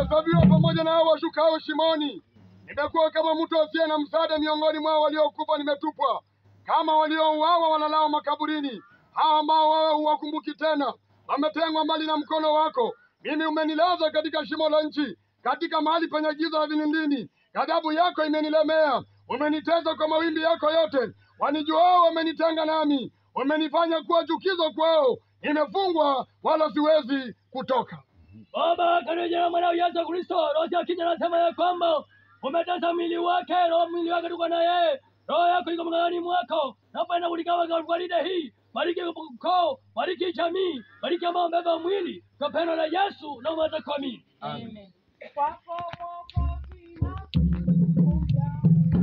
nimehesabiwa pamoja na hao washukao shimoni. Nimekuwa kama mtu asiye na msaada miongoni mwao waliokufa, nimetupwa kama waliouawa wanalao makaburini. Hao ambao wewe huwakumbuki tena, wametengwa mbali na mkono wako. Mimi umenilaza katika shimo la nchi, katika mahali penye giza la vilindini. Ghadhabu yako imenilemea, umeniteza kwa mawimbi yako yote. Wanijuao wamenitenga nami, umenifanya kuwa chukizo kwao. Nimefungwa wala siwezi kutoka. Baba, katika jina la mwanao Yesu Kristo, roho ya kija anasema ya kwamba umetesa mwili wake, roho mwili wake tuko na yeye, roho yako iko mkononi mwako. Napenda kuligawa kwa gwaride hii, bariki ukoo, bariki jamii, bariki ambao wamebeba mwili kwa pendo la Yesu na umatakwamini. Amen. Kwako Mwokozi nakuja.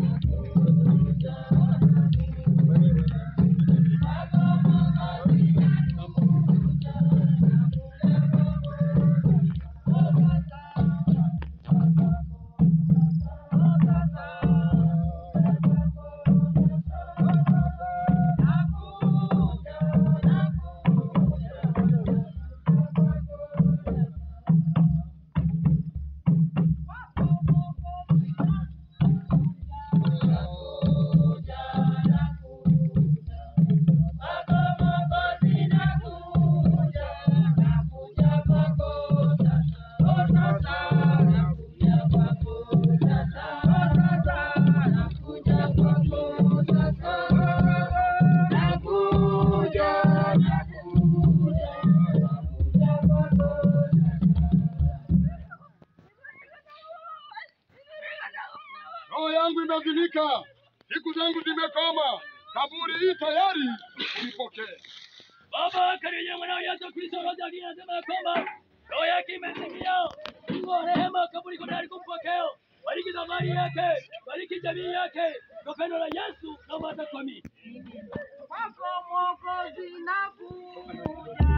Roho yangu imezimika, siku zangu zimekoma, kaburi hii tayari nipokee. Baba, katika jina la mwanao Yesu Kristo, roho ya kija anasema ya kwamba roho yake imezimia. Mungu wa rehema, kaburi iko tayari kumpokea. Bariki safari yake, bariki jamii yake kwa pendo la Yesu na umatakwamini. Kwako Mwokozi nakuja.